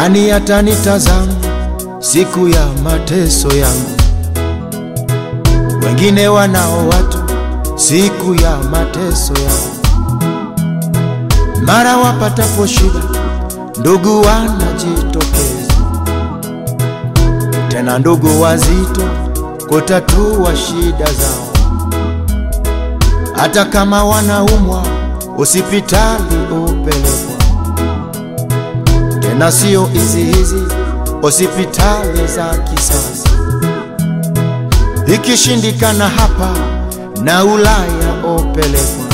Nani atanitazama siku ya mateso yangu? Wengine wanao watu siku ya mateso yangu. Mara wapatapo shida, ndugu wanajitokeza, tena ndugu wazito kutatua shida zao. Hata kama wanaumwa, hospitali upelekwa, tena sio hizi hizi hospitali za kisasa. Ikishindikana hapa na Ulaya opelekwa,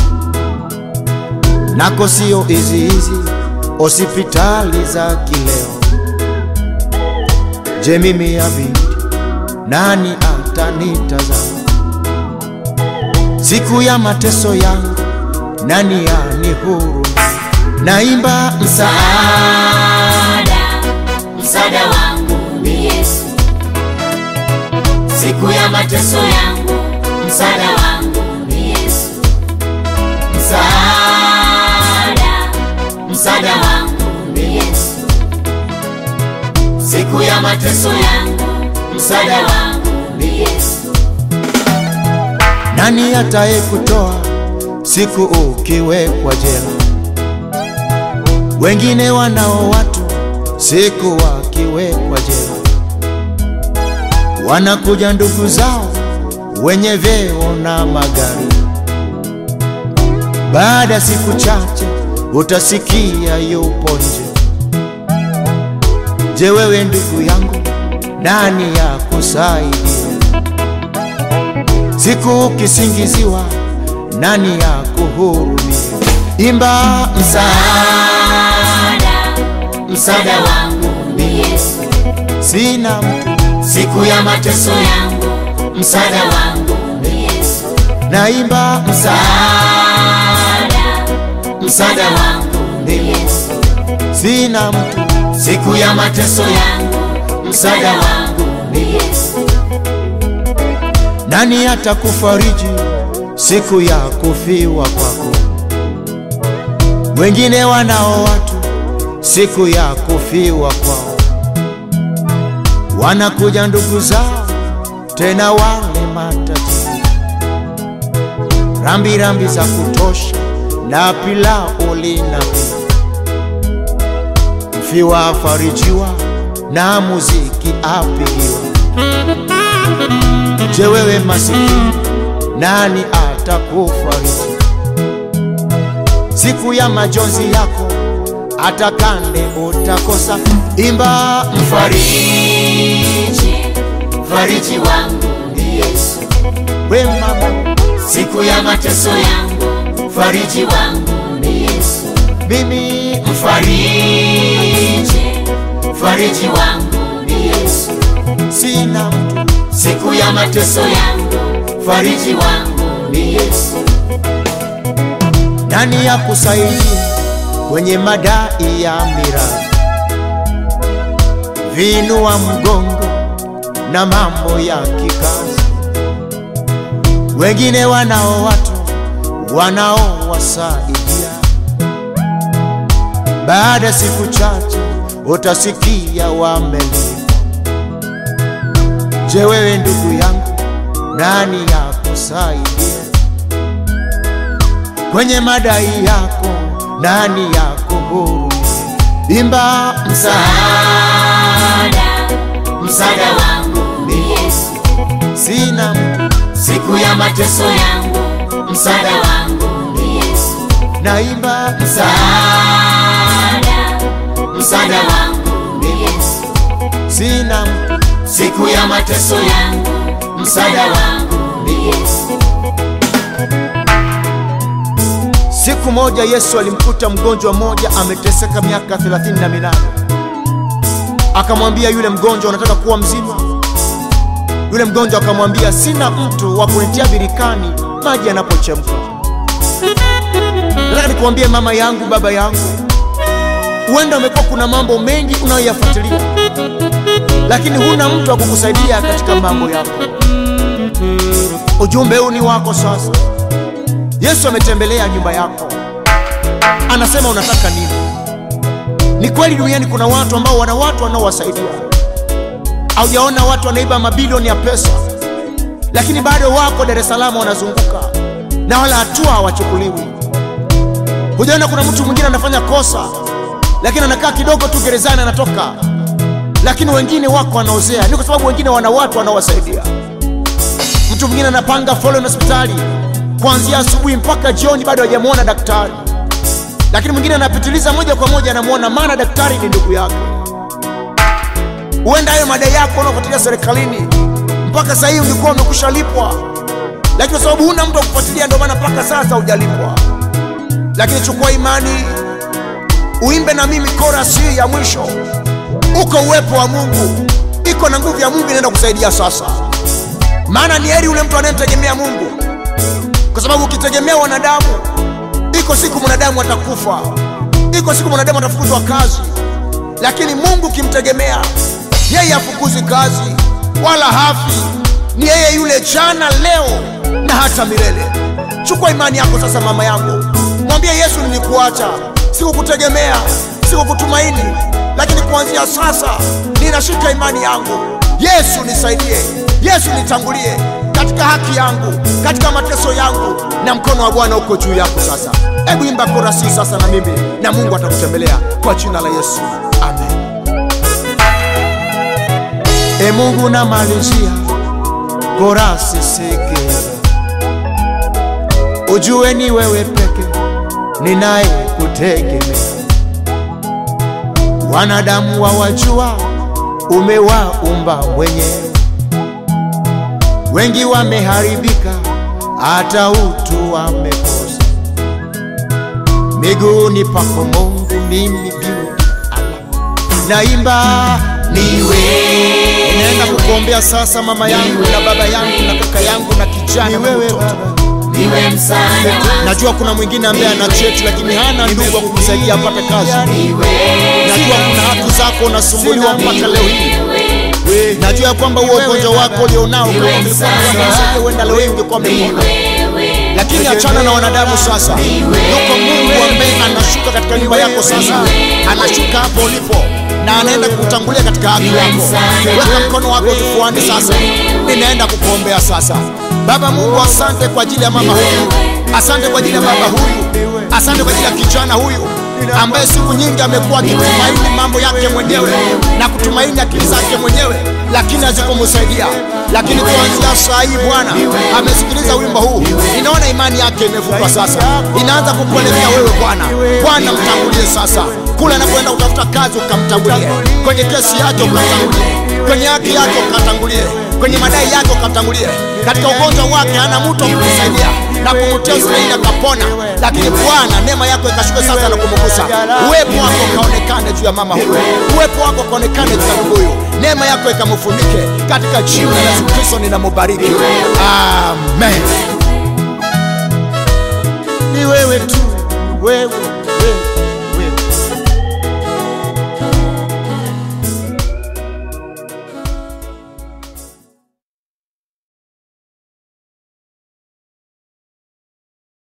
nako sio hizi hizi hospitali za kileo. Je, mimi ya binti nani atanitazama siku ya mateso yangu? Nani yanihurumia? Naimba msaada, Msaada wangu ni Yesu, siku ya mateso yangu. Msaada wangu ni Yesu, msaada, msaada wangu ni Yesu, siku ya mateso yangu. Msaada wangu ni Yesu, nani ataye kutoa siku ukiwekwa jela? Wengine wanao watu siku wakiwekwa jela, wanakuja ndugu zao wenye vyeo na magari. Baada ya siku chache utasikia yupo nje. Je, wewe ndugu yangu, nani ya kusaidia? Siku ukisingiziwa, nani ya kuhurumia? Imba msaada, msaada wangu ni Yesu, sina mtu, siku ya mateso yangu. Msaada wangu ni Yesu, naimba msaada, msaada, msaada wangu ni Yesu, sina mtu, siku ya mateso yangu. Msaada wangu ni Yesu, nani atakufariji siku ya kufiwa kwako? Wengine wanao watu siku ya kufiwa kwao, wanakuja ndugu zao tena wale matajiri, rambi rambi za kutosha na pilau linapigwa, mfiwa afarijiwa na muziki apigiwa. Je, wewe masikini, nani atakufariji siku ya majonzi yako? Hata kande utakosa, imba mfariji, fariji wangu ni Yesu, we mama, siku ya mateso yangu. Fariji wangu ni Yesu, mimi mfariji, fariji wangu ni Yesu, sina mtu, siku ya mateso yangu. Fariji wangu ni Yesu, nani ya kusaidia kwenye madai ya mirathi, vinua mgongo na mambo ya kikazi. Wengine wanao watu wanaowasaidia, baada ya siku chache utasikia wamelipwa. Je, wewe ndugu yangu, nani ya kusaidia kwenye madai yako? Nani ya kuhurumia? Imba msaada, msaada, msaada wangu ni Yesu, sina mtu, siku ya mateso yangu. Msaada wangu ni Yesu, naimba msaada, msaada, msaada wangu ni Yesu, sina mtu, siku ya mateso yangu. Msaada wangu ni Yesu, Siku moja Yesu alimkuta mgonjwa mmoja ameteseka miaka thelathini na minane. Akamwambia yule mgonjwa, unataka kuwa mzima? Yule mgonjwa akamwambia, sina mtu wa kunitia birikani maji yanapochemka. Nataka nikuambie mama yangu, baba yangu, huenda umekuwa kuna mambo mengi unayoyafuatilia, lakini huna mtu wa kukusaidia katika mambo yako. Ujumbe huu ni wako sasa. Yesu ametembelea nyumba yako, anasema unataka nini? Ni kweli duniani kuna watu ambao wana watu wanaowasaidia. Haujaona watu wanaiba mabilioni ya pesa, lakini bado wako Dar es Salaam wanazunguka na wala hatua hawachukuliwi. Hujaona kuna mtu mwingine anafanya kosa, lakini anakaa kidogo tu gerezani anatoka, lakini wengine wako wanaozea. Ni kwa sababu wengine wana watu wanaowasaidia. Mtu mwingine anapanga foleni hospitali kuanzia asubuhi mpaka jioni, bado hajamwona daktari, lakini mwingine anapitiliza moja kwa moja, anamwona, maana daktari ni ndugu yake. Huenda hayo madai yako unaofuatilia serikalini mpaka sasa hivi ulikuwa umekusha lipwa, lakini kwa sababu huna mtu wa kufuatilia, ndio maana mpaka sasa hujalipwa. Lakini chukua imani, uimbe na mimi korasi hii ya mwisho. Uko uwepo wa Mungu, iko na nguvu ya Mungu inaenda kusaidia sasa. Maana ni heri yule mtu anayemtegemea Mungu, kwa sababu ukitegemea wanadamu, iko siku mwanadamu atakufa, iko siku mwanadamu atafukuzwa kazi, lakini Mungu ukimtegemea yeye hafukuzi kazi wala hafi, ni yeye yule jana, leo na hata milele. Chukua imani yako sasa, mama yangu, mwambie Yesu, nilikuacha, sikukutegemea, sikukutumaini, lakini kuanzia sasa ninashika imani yangu. Yesu nisaidie, Yesu nitangulie katika haki yangu, katika mateso yangu, na mkono wa Bwana uko juu yako sasa. Hebu imba korasi sasa na mimi, na Mungu atakutembelea kwa jina la Yesu, amen. E Mungu, namalizia korasi sikiza, ujue ni wewe peke ninaye kutegemea. Wanadamu wawajua, umewaumba mwenyewe, wengi wameharibika, hata utu wamekosa. Miguuni pako Mungu, mimi beauty ala naimba Niwe Ninaenda kukuombea sasa mama yangu na baba yangu na kaka yangu na kijana na mtoto. niwe msaada wangu, Najua kuna mwingine ambaye ana cheti lakini hana ndugu wa kumsaidia apate kazi. niwe Najua kuna haki zako unasumbuliwa mpaka leo hii. wewe, Najua ya kwamba huo ugonjwa wako ulionao kama Niwe ungekuwa msaada. unasaidia, huenda leo hii ungekuwa umepona. wewe, Lakini achana na wanadamu sasa. Yuko Mungu ambaye anashuka katika nyumba yako sasa, anashuka hapo ulipo na anaenda kukutangulia katika haki yako. Weka mkono wako kifuani sasa, ninaenda kukuombea sasa. Baba Mungu, asante kwa ajili ya mama huyu, asante kwa ajili ya baba huyu, asante kwa ajili ya kijana huyu ambaye siku nyingi amekuwa akitumaini mambo yake mwenyewe na kutumaini akili zake mwenyewe, lakini hazikumsaidia. Lakini kuanzia saa hii Bwana amesikiliza wimbo huu, ninaona imani yake imevutwa sasa, inaanza kukuelekea wewe Bwana. Bwana mtangulie sasa, kule anapoenda kutafuta kazi ukamtangulie, kwenye kesi yake ukamtangulie, kwenye haki yake ukatangulie, kwenye madai yake ukamtangulie, katika ugonjwa wake hana mtu wa kumsaidia na kumtia Israeli akapona. Lakini Bwana, neema yako ikashuke sasa na kumgusa, uwepo wako ukaonekane juu ya mama huyu, uwepo wako ukaonekane juu ya ndugu huyu, neema yako ikamfunike katika jina la Yesu Kristo, ninamubariki amen. Ni wewe tu, wewe